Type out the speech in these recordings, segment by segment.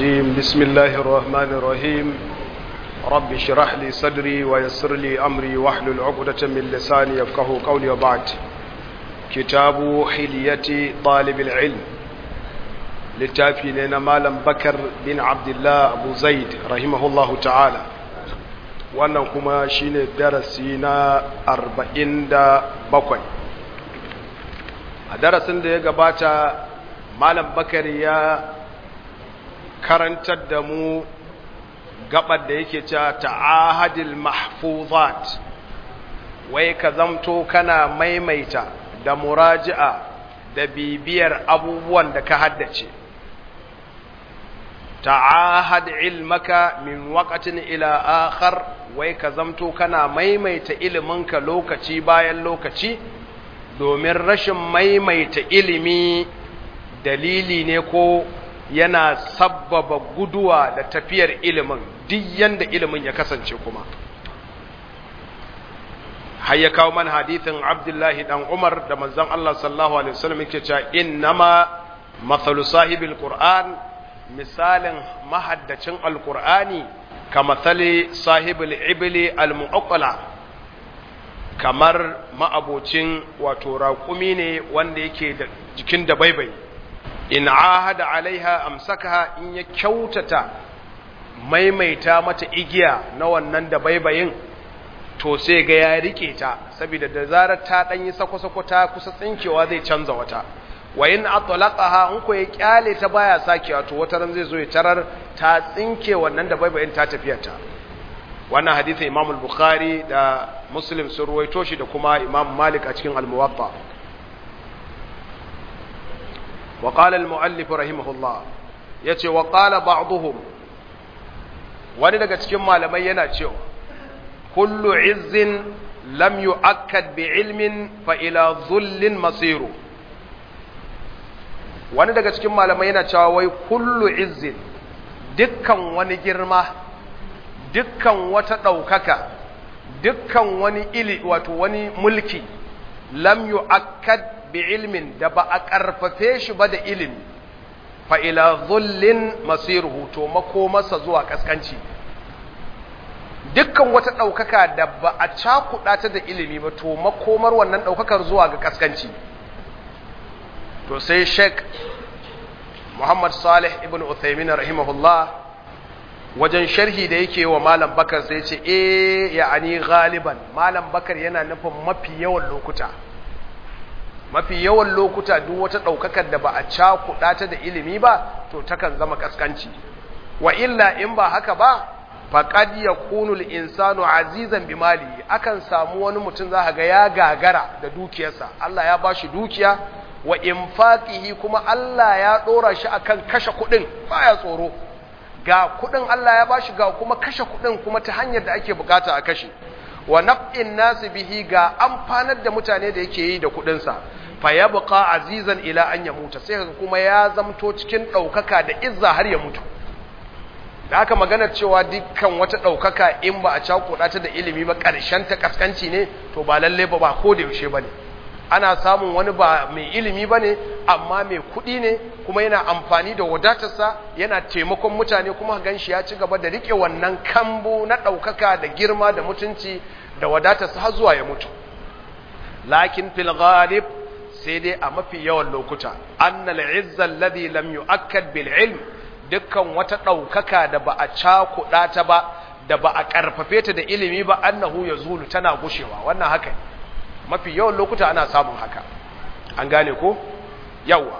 الرجيم بسم الله الرحمن الرحيم رب اشرح لي صدري ويسر لي أمري واحلل عقدة من لساني يفقه قولي وبعد كتاب حلية طالب العلم littafi ne na malam bakar bin abdullah abu zaid rahimahullahu ta'ala wannan kuma shine darasi na arba'in da bakwai a darasin da ya gabata malam bakar ya karantar da mu gabar da yake cewa ta'ahadil mahfuzat wai ka zamto kana maimaita da muraji'a da bibiyar abubuwan da ka haddace ta'ahad ilmaka min waqtin ila akhar wai ka zamto kana maimaita iliminka lokaci bayan lokaci domin rashin maimaita ilimi dalili ne ko yana sabbaba guduwa da tafiyar ilimin duk yanda ilimin ya kasance kuma har ya kawo man hadithin Abdullahi dan Umar da manzon Allah sallallahu alaihi wasallam yake cewa innama mathalu sahibil qur'an misalin mahaddacin alkur'ani ka matsali sahibul ibili almu'aqqala kamar ma'abocin wato raƙumi ne wanda yake da jikin da baibai in ahada alaiha amsakaha in ya kyautata maimaita mata igiya na wannan da baibayin to sai ga ya rike ta saboda da zarar ta ɗanyi sako-sako ta kusa tsinkewa zai canza wata wa in atlaqaha in ko ya kyale ta baya sakewa to wata ran zai zo ya tarar ta tsinke wannan da baibayin ta tafiyar ta wannan hadisin Imam al-Bukhari da Muslim sun ruwaito shi da kuma Imam Malik a cikin al-Muwatta wa qala al-muallif rahimahullah yace wa qala ba'dhum wani daga cikin malamai yana cewa kullu izzin lam yu'akkad bi ilmin fa ila dhullin masiru wani daga cikin malamai yana cewa wai kullu izzin dukkan wani girma dukkan wata ɗaukaka dukkan wani ili wato wani mulki lam yu'akkad bi ilmin da ba a ƙarfafe shi ba da ilimi fa ila dhullin masiruhu to makomarsa zuwa kaskanci dukkan wata ɗaukaka da ba a cakuɗa ta da ilimi ba to makomar wannan ɗaukakar zuwa ga kaskanci to sai sheik muhammad salih ibn uthaymin rahimahullah wajen sharhi da yake wa malam bakar sai ce eh ya'ani galiban malam bakar yana nufin mafi yawan lokuta mafi yawan lokuta duk wata ɗaukakar da ba a cakuɗa ta da ilimi ba to takan zama kaskanci wa illa in ba haka ba faqad yakunu al-insanu azizan bi mali akan samu wani mutum za ga ya gagara da dukiyarsa Allah ya bashi dukiya wa infaqihi kuma Allah ya dora shi akan kashe kudin baya tsoro ga kudin Allah ya bashi ga kuma kashe kudin kuma ta hanyar da ake bukata a kashe wa naf'in nas bihi ga amfanar da mutane da yake yi da kudin sa fa yabqa azizan ila an yamuta sai kaga kuma ya zamto cikin daukaka da izza har ya mutu da haka maganar cewa dukkan wata daukaka in ba a cakuɗa ta da ilimi ba ƙarshen ta kaskanci ne to ba lalle ba ba ko da yaushe bane ana samun wani ba mai ilimi ba ne amma mai kuɗi ne kuma yana amfani da wadatarsa yana taimakon mutane kuma gan shi ya ci gaba da riƙe wannan kambu na ɗaukaka da girma da mutunci da wadatarsa har zuwa ya mutu lakin fil ghalib sai dai a mafi yawan lokuta annal izza alladhi lam yu'akkad bil ilm dukkan wata ɗaukaka da ba a cakuɗa ta ba da ba a ƙarfafe ta da ilimi ba annahu yazulu tana gushewa wannan haka ne mafi yawan lokuta ana samun haka an gane ko yawa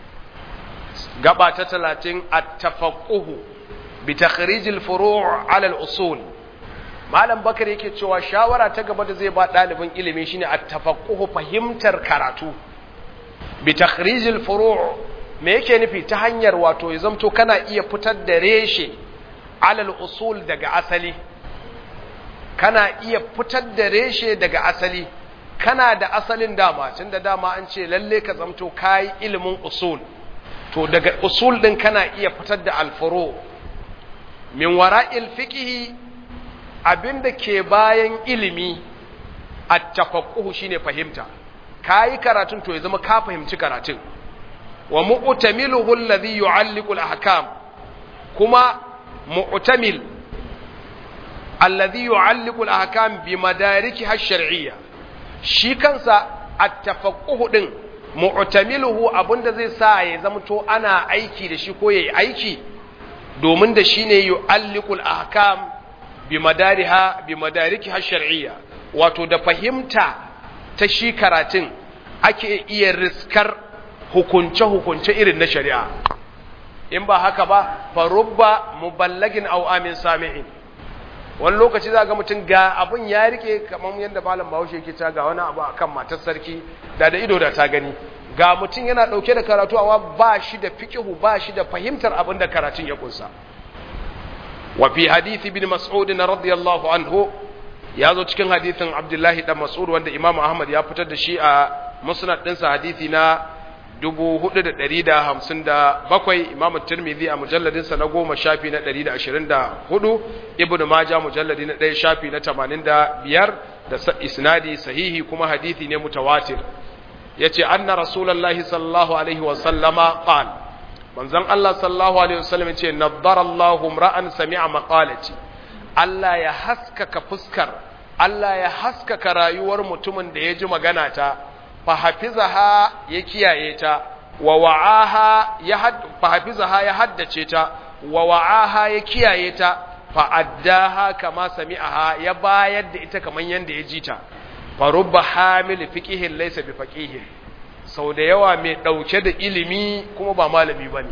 gaba ta talatin at-tafaqquhu bi takhrij al-furu' ala al-usul malam bakar yake cewa shawara ta gaba da zai ba dalibin ilimi shine at-tafaqquhu fahimtar karatu bi takhrij al-furu' me yake nufi ta hanyar wato ya zamto kana iya fitar da reshe ala al-usul daga asali kana iya fitar da reshe daga asali kana da asalin dama tun da dama an ce lalle ka zamto kayi ilimin usul to daga usul din kana iya fitar da alfuro min wara'il fiqhi abinda ke bayan ilimi at-tafaqquh shine fahimta kayi karatun to ya zama ka fahimci karatun wa mu'tamiluhu alladhi yu'alliqu al-ahkam kuma mu'tamil alladhi yu'alliqu al-ahkam bi madarikiha ash-shar'iyya shi kansa at-tafaqquh din mu'tamiluhu abinda zai sa ya zamto ana aiki da shi ko yayi aiki domin da shine yu'alliqu al-ahkam bi madariha bi madarikiha ash-shar'iyya wato da fahimta ta shi karatun ake iya riskar hukunce-hukunce irin na shari'a in ba haka ba farubba muballagin au amin sami'in wani lokaci za ga mutum ga abin ya rike kamar yadda malam bahaushe ke ta ga wani abu akan matar sarki da da ido da ta gani ga mutum yana dauke da karatu amma ba shi da fiqhu ba shi da fahimtar abin da karatun ya kunsa wa fi hadisi bin mas'ud radiyallahu anhu ya zo cikin hadisin abdullahi dan mas'ud wanda imamu ahmad ya fitar da shi a musnad ɗinsa hadisi na 4,157 imamu tirmidhi a mujalladinsa na goma shafi na 124 ibn maja mujalladi na ɗaya shafi na 85 da isnadi sahihi kuma hadisi ne mutawatir ya ce anna rasulallah sallallahu alaihi wasallama qal manzon Allah sallallahu alaihi wasallam ya ce naddara Allahu ra'an sami'a maqalati Allah ya haskaka fuskar Allah ya haskaka rayuwar mutumin da ya ji magana ta fahafizaha ya kiyaye ta wa wa'aha ya had fahafizaha ya haddace ta wa wa'aha ya kiyaye ta fa addaha kama sami'aha ya bayar da ita kaman yanda ya ji ta fa rubba hamil fiqihin laysa bi faqihin sau da yawa mai dauke da ilimi kuma ba malami bane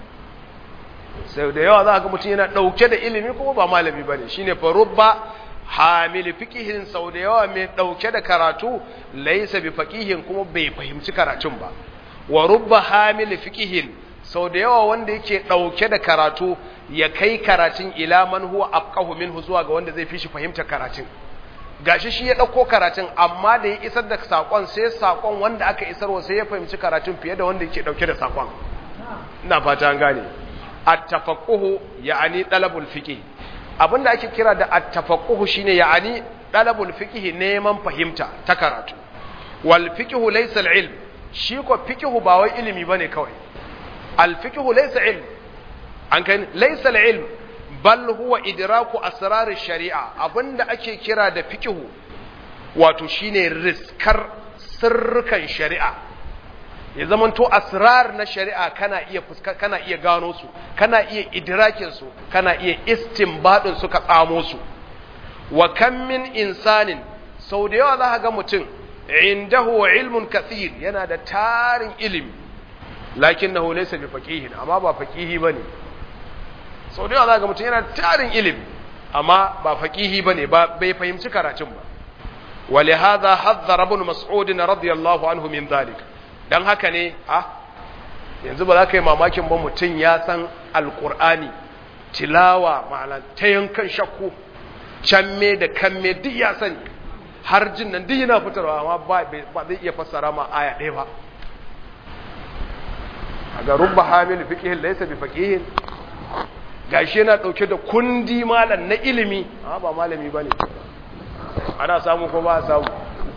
sau da yawa za ga mutum yana dauke da ilimi kuma ba malami bane shine fa rubba hamil fiqihin sau da yawa mai dauke da karatu laysa bi faqihin kuma bai fahimci karatun ba wa rubba hamil fiqihin sau da yawa wanda yake dauke da karatu ya kai karatun ila man huwa afqahu minhu zuwa ga wanda zai fi shi fahimtar karatun gashi shi ya dauko karatun amma da ya isar da sakon sai sakon wanda aka isarwa sai ya fahimci karatun fiye da wanda yake dauke da sakon ina fata an gane at-tafaqquhu ya'ani talabul fiqh abinda ake kira da at-tafaqquhu shine ya'ani talabul fiqh neman fahimta ta karatu wal fiqh laysa al-ilm shi ko fiqh ba wai ilimi bane kawai al fiqh laysa ilm an kai laysa al-ilm bal huwa idraku asrar shari'a abinda ake kira da fiqh wato shine riskar sirrukan shari'a ya zamanto asrar na shari'a kana iya fuska kana iya gano su kana iya idrakin su kana iya istinbadin su ka tsamo su wa kam min insanin sau da yawa za ka ga mutum indahu ilmun kathir yana da tarin ilimi lakinnahu laysa bi faqihin amma ba faqihi bane sau da yawa za ka ga mutum yana da tarin ilimi amma ba faqihi bane ba bai fahimci karatun ba ولهذا حذر ابن مسعود رضي الله عنه من ذلك dan haka ne a yanzu ba za ka yi mamakin ba mutum ya san alkur'ani tilawa ma'ana ta yankan shakku canme da kanme duk ya sani har jin nan duk yana fitarwa amma ba zai iya fassara ma aya ɗaya ba a ga rubba hamil fiqihin laysa bi faqihin gashi yana dauke da kundi malam na ilimi amma ba malami bane ana samu ko ba a samu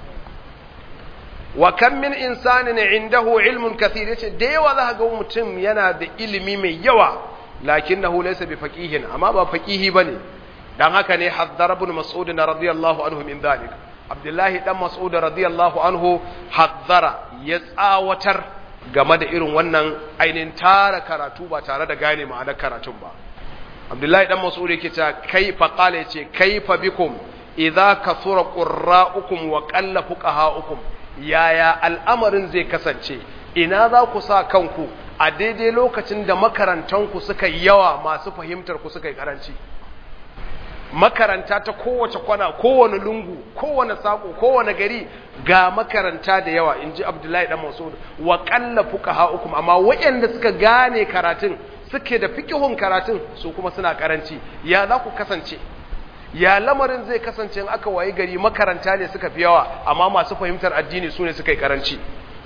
wa kan min insanin indahu ilmun kathir yace da yawa za ga mutum yana da ilimi mai yawa lakinnahu laysa bi faqihin amma ba faqihi bane dan haka ne haddara ibn mas'ud radiyallahu anhu min dhalik abdullahi dan mas'ud radiyallahu anhu haddara ya tsawatar game da irin wannan ainin tara karatu ba tare da gane ma'anar karatun ba abdullahi dan mas'ud yake ta kaifa qala yace kaifa bikum idza kathura qurra'ukum wa qalla fuqaha'ukum yaya al'amarin zai kasance ina za ku sa kanku a daidai lokacin da makarantanku suka yi yawa masu fahimtar ku suka yi karanci makaranta ta kowace kwana kowane lungu kowane sako kowane gari ga makaranta da yawa in ji abdullahi dan masud wa qalla fuqaha'ukum amma waɗanda suka gane karatun suke da fikihun karatun su kuma suna karanci ya za ku kasance ya lamarin zai kasance in aka wayi gari makaranta ne suka fi yawa amma masu fahimtar addini su ne suka yi karanci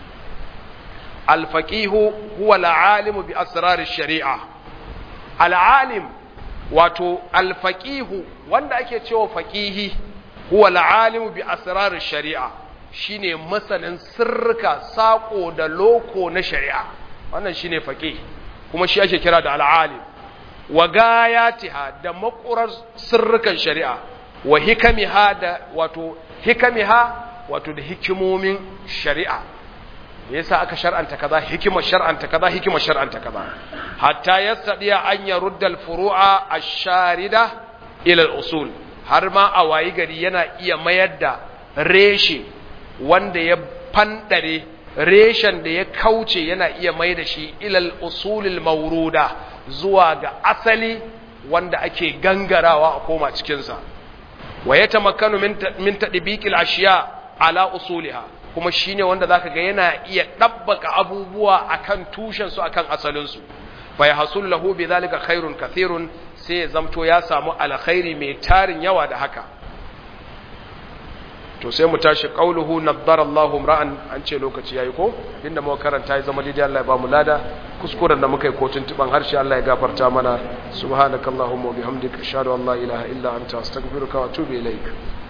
alfaqihu huwa al'alimu bi asrarir shari'a al'alim wato alfaqihu wanda ake cewa faqihi huwa al'alimu bi asrarir shari'a shine masanin sirrika sako da loko na shari'a wannan shine faqih kuma shi ake kira da al'alim wa gayatiha da makurar sirrukan shari'a wa hikamiha da wato hikamiha wato da hikimomin shari'a me yasa aka shar'anta kaza hikimar shar'anta kaza hikimar shar'anta kaza hatta yastadiya an yarudda al-furu'a ash-sharida ila al-usul har ma a wayi gari yana iya mayar da reshe wanda ya fandare reshen da ya kauce yana iya mai da shi ilal usulil mauruda zuwa ga asali wanda ake gangarawa a koma cikinsa wa ya tamakkanu min tadbiqil ashiya ala usuliha kuma shine wanda zaka ga yana iya dabbaka abubuwa akan tushen su akan asalin su fa yahsul lahu bidhalika khairun kathirun sai ya zamto ya samu alkhairi mai tarin yawa da haka to sai mu tashi qauluhu naddarallahu ra'an an ce lokaci yayi ko inda muka karanta ya zama daidai Allah ya ba mu lada kuskuren da muka yi ko tuntuban harshe Allah ya gafarta mana subhanakallahumma wa bihamdika ashhadu an la ilaha illa anta astaghfiruka wa atubu ilaik